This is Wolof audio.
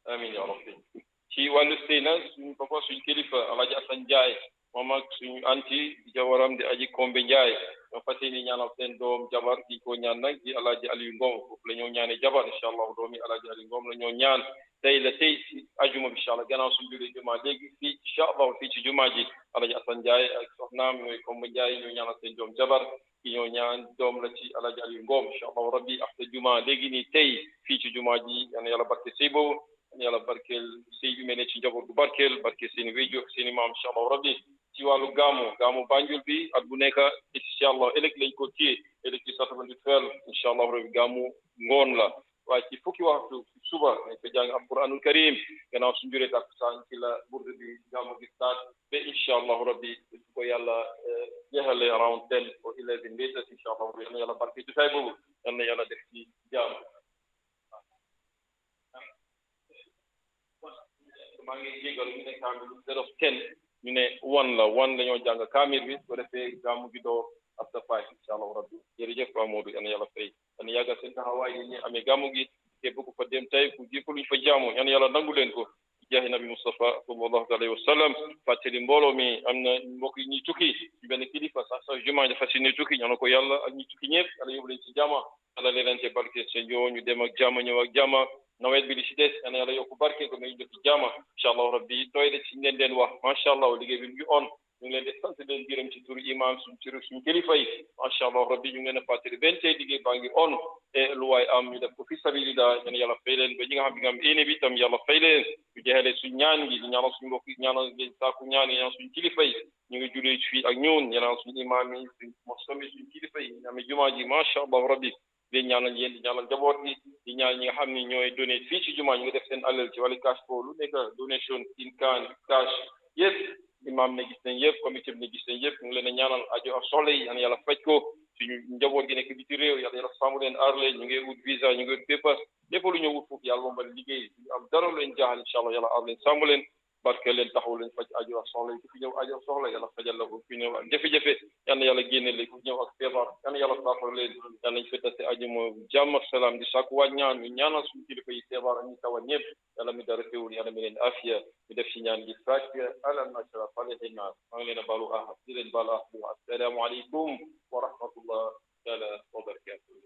amin ya rabbi ci wàllu sëy nag suñu papa suñu kilifa alaaji Asan Njaay moom ak suñu anti jabaram di aji Kombe Njaay ñoo fas yéene ñaanal seen doom jabar di ko ñaan nag di alaaji Aliou Ngom foofu la ñoo ñaane jabar incha allah doomi alaaji Aliou Ngom la ñoo ñaan tey la tey si ajuma bi incha allah gannaaw suñu julee juma léegi fii incha allah fii ci juma ji alaaji Asan Njaay ak soxnaam ñooy Kombe Njaay ñoo ñaanal seen doom jabar ki ñoo ñaan doom la ci alaaji Aliou Ngom incha allah rabbi ak sa juma léegi nii tey fii ci juma ji yal na yàlla barke sëy boobu yàlla barkeel sëy bi mel ne ci njaboot bu barkeel barkeel seen i wéju seen i maam incha allah rabbi ci wàllu gaamu gaamu Banjul bi at bu nekk incha allah ëllëg lañ ko téye ëllëg ci satavandi fel incha allah rabbi gaamu ngoon la waaye ci fukki waxtu suba nañ ko jàng alquranul karim gannaaw suñu juree takkusaan ci la burdu bi gaamu gi start ba incha allah rabbi su ko yàlla jeexale around ten or eleven later incha allah rabbi yal na yàlla barke jotaay boobu yal na yàlla def ci jaam maa ngi jégal ñu ne kaamil instead of ten ñu ne one la one la ñoo jàng kaamil bi su ko defee gàmmu gi doo after five incha allah rabbi jërëjëf Ba Modou yal na yàlla fay yal na yàggal seen taxawaay yi ñu amee gàmmu gi képp ku fa dem tey ku jépp luñ fa jaamu yal na yàlla nangu leen ko jaahi nabi Mustafa sallallahu alayhi wa sallam fàttali mbooloo mi am na mbokk yi ñuy tukki ci benn kilifa sax sax jumaa dafa si ne tukki ñaan ko yàlla ak ñi tukki ñëpp yàlla yóbbu leen ci jàmm yàlla leelante barke seen yoo ñu dem ak jàmm ñëw ak jàmm nawet bi li ci des yal na yàlla yokku barke ko may def ci jàmm incha allah rabbi tooy de ci leen leen wax macha allah liggéey bi mu ngi on ñu ngi leen di sant leen gërëm ci turu imam suñ turu suñ kilifa yi macha allah rabbi ñu ngi leen a fàttali benn tey liggéey baa ngi on e lu waay am ñu def ko fi sabilillah yéen yàlla fay leen ba ñi nga xam bi nga am éene bi tam yàlla fay leen ñu jeexalee suñ ñaan gi di ñaanal suñ mbokk ñaanal ngeen saaku ñaan yi ñaanal suñ kilifa yi ñu ngi julee fii ak ñun ñaanal suñ imam yi suñ mosomi suñ kilifa yi ñu amee jumaa ji macha allah rabbi di ñaanal yéen di ñaanal njaboot gi di ñaan ñi nga xam ne ñooy donné fii ci jumaa ñu ngi def seen alal ci wàllu cash flow lu nekk donation in kind cash yëpp imam ne gis nañ yëpp comité bi ne gis nañ yëpp ñu ngi leen a ñaanal ajo ak soxla yi yal na yàlla faj ko suñu njaboot gi nekk biti réew yàlla yàlla sàmm leen aar leen ñu ngi wut visa ñu ngi wut paper lépp lu ñu wut foofu yàlla moom liggéey am dara leen jaaxal incha allah yàlla aar leen sàmm leen barke leen taxaw leen faj ajo ak soxla yi ku fi ñëw ajo ak soxla yàlla fajal la ko ku fi ñëw ak jafe-jafe yal na yàlla génne leen ku ñëw ak feebar yal na yàlla saafara leen yal nañ fettase ajo mo jàmm ak salaam di sàkku waat ñaan ñu ñaanal suñu kilifa yi feebar ak ñu tawat ñëpp yàlla mi dara teewul yàlla mi leen afiya mi def ci ñaan gi fatiha ala nasra falehi nas maa ngi leen a baalu ah di leen baalu ah assalaamu aleykum wa rahmatullah taala wa barakatuh